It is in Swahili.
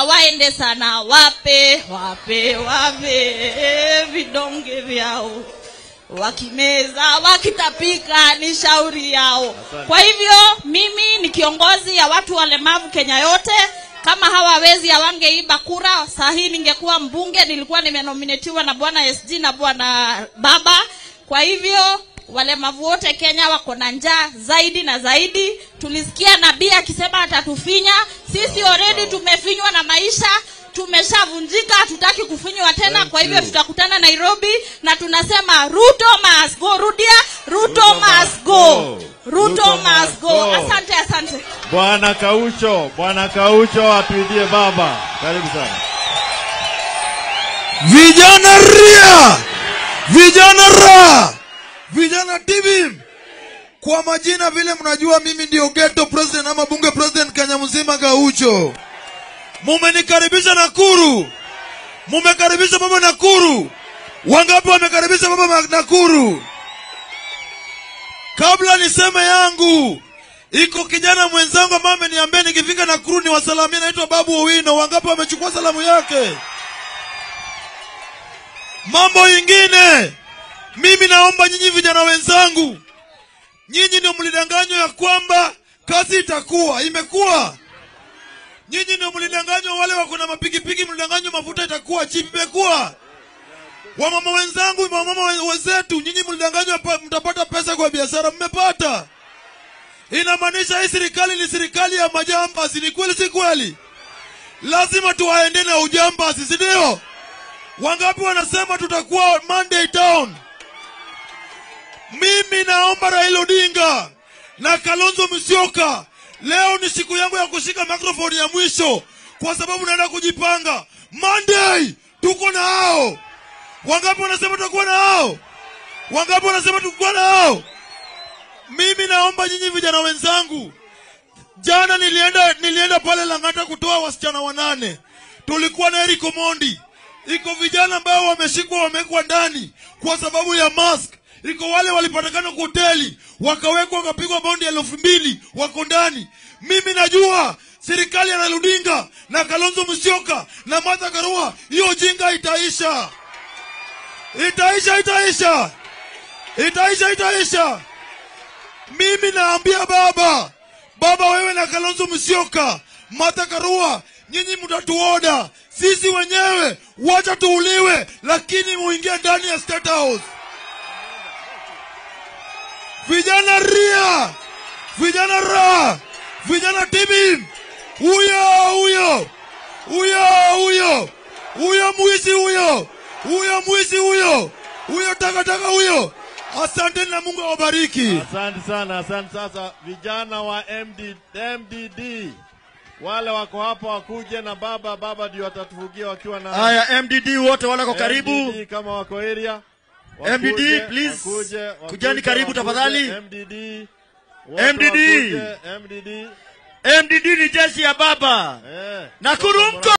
waende sana wape wape wape vidonge vyao wakimeza wakitapika ni shauri yao kwa hivyo mimi ni kiongozi ya watu walemavu kenya yote kama hawawezi hawangeiba kura saa hii ningekuwa mbunge nilikuwa nimenominatiwa na bwana sg na bwana baba kwa hivyo walemavu wote kenya wako na njaa zaidi na zaidi tulisikia nabii akisema atatufinya sisi already tumefinywa na maisha tumeshavunjika hatutaki kufinywa tena Thank kwa hivyo you. tutakutana nairobi na tunasema ruto must go rudia ruto, Ruto must must go go. ruto, Ruto must must go go. asante asante Bwana Kaucho, Bwana Kaucho atuidie baba. Karibu sana. vijana ria vijana ra vijana tv kwa majina vile mnajua mimi ndio ghetto president ama bunge president kenya mzima gaucho mumenikaribisha nakuru mumekaribisha baba nakuru wangapi wamekaribisha baba ma- nakuru kabla niseme yangu iko kijana mwenzangu ambaye ameniambia nikifika nakuru ni wasalamia naitwa babu owino wangapi wamechukua salamu yake mambo ingine mimi naomba nyinyi vijana wenzangu nyinyi ndio mlidanganywa ya kwamba kazi itakuwa imekuwa nyinyi ndio mlidanganywa wale wako na mapikipiki mlidanganywa mafuta itakuwa chip imekuwa wamama wenzangu wamama wen- wenzetu nyinyi mlidanganywa pa- mtapata pesa kwa biashara mmepata inamaanisha hii serikali ni serikali ya majambazi ni kweli si kweli lazima tuwaende na ujambazi si ndio wangapi wanasema tutakuwa monday town mimi naomba raila odinga na kalonzo musyoka leo ni siku yangu ya kushika microphone ya mwisho kwa sababu naenda kujipanga monday tuko na hao wangapi wanasema tutakuwa na hao wangapi wanasema tutakuwa na hao mimi naomba nyinyi vijana wenzangu jana nilienda nilienda pale langata kutoa wasichana wanane tulikuwa na eriko mondi iko vijana ambao wameshikwa wamewekwa ndani kwa sababu ya mask iko wale walipatikana kwa hoteli wakawekwa wakapigwa bondi elfu mbili wako ndani mimi najua serikali ya Raila Odinga na Kalonzo Musyoka na Martha Karua hiyo jinga itaisha itaisha itaisha itaisha itaisha mimi naambia baba baba wewe na kalonzo musyoka mata karua nyinyi mtatuoda sisi wenyewe wacha tuuliwe lakini muingie ndani ya state house vijana ria vijana ra vijana tibi huyo huyo huyo huyo huyo mwizi huyo huyo mwizi huyo huyo takataka huyo asanteni na mungu awabariki Asante sana, asante. Sasa vijana wa MD, MDD wale wako hapa wakuje na baba, baba ndio watatufugia wakiwa na Haya, MDD wote wale wako karibu. MDD kama wako area Wakuje, MDD, please. wakuje, wakuje, Kujani karibu wakuje, tafadhali. MDD wote MDD. wakuje, MDD MDD ni jeshi ya baba. eh. Nakuru mko